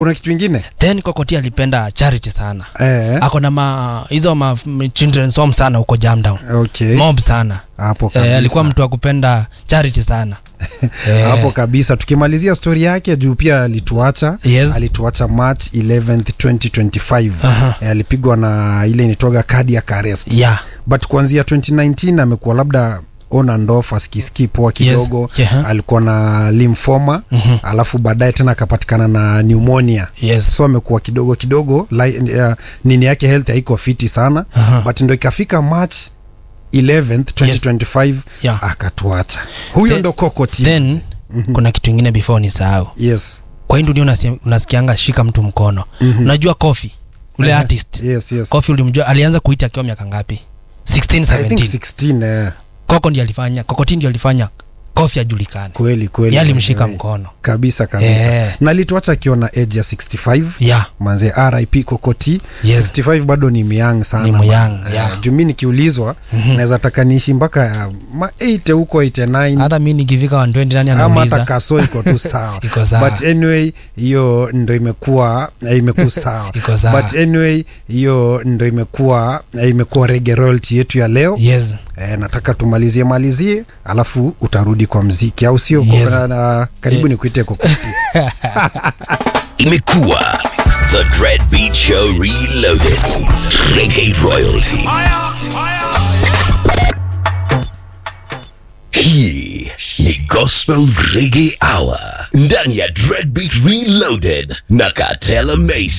kuna kitu ingine then kokoti alipenda charity sana eh, ako na ma hizo ma m- children's home sana huko jamdown okay. mob sana hapo eh, kabisa. alikuwa mtu wa kupenda charity sana eh, hapo kabisa tukimalizia stori yake juu pia alituacha Yes. alituacha march 11th 2025 Aha. eh, alipigwa na ile initoga cardiac arrest yeah but kuanzia 2019 amekuwa labda on and off asikisikii poa kidogo Yeah. alikuwa na lymphoma Mhm. alafu baadaye tena akapatikana na pneumonia yes so amekuwa kidogo kidogo li, uh, nini yake health haiko fiti sana Aha. but ndo ikafika march 11th 2025 Yeah. akatuacha huyo Then- ndo kokoti then kuna kitu ingine before ni sahau yes kwa hii dunia unasi- unasikianga shika mtu mkono Mhm. unajua kofi ule Eh, artist yes yes kofi ulimjua alianza kuita akiwa miaka ngapi 16 i think 17 16 eh, koko ndi alifanya kokoti ndi alifanya kofi ajulikane kweli kweli ye alimshika Eh, mkono kabisa kabisa Eh. na alituacha akiwa na age ya 65 yeah manze rip kokoti Yes. 65 bado ni myang sana Ni man. myang, Eh, yeah. juu mi nikiulizwa Mhm. naweza taka niishi mpaka uh, ma 8 huko 89 hata mi nikifika 120 nani ama hata anauliza kaso iko tu sawa Iko sawa. but anyway hiyo ndo imekuwa eh, imekuwa sawa Iko sawa. but anyway hiyo ndo imekuwa eh, imekuwa rege royalty yetu ya leo yes eh, nataka tumalizie malizie alafu utarudi kwa mziki au sio Yes. Kwa- na, karibu Eh. ni kuite kokoti Imekuwa The Dread Beat Show Reloaded. Reggae Royalty. Hii ni Gospel Reggae Hour ndani ya Dread Beat Reloaded na Katela Mason.